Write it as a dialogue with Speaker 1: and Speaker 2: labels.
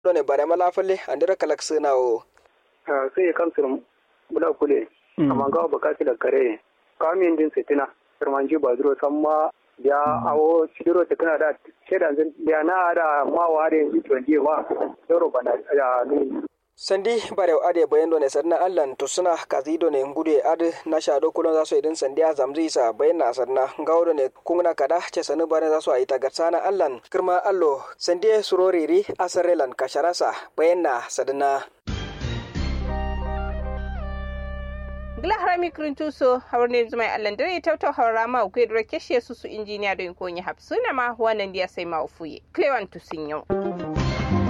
Speaker 1: ne bare mala falle andira kalak sina o
Speaker 2: sai ya kamsir bula kule amma ga bakati da kare kamin din sitina firmanji ba duro samma ya awo sidiro ta kana da shedan zan ya na da mawa da yanzu 20 wa doro bana ya ni
Speaker 1: sandi bare ade bayando ne sarna allan to suna kazido ne ngude ade na shado kulon zasu idin sandi a zamzi sa bayanna sarna gawdo ne kungna kada ce sanu bare zasu ayi tagarsana allan kirma allo sandi suroriri asarelan kasharasa bayanna sadana
Speaker 3: gila harami kirintu so hawarne zuma allan dare tautau hawara ma ku dora keshe su su injiniya don koyi hapsuna ma wannan dia sai ma ufuye klewan tusin yau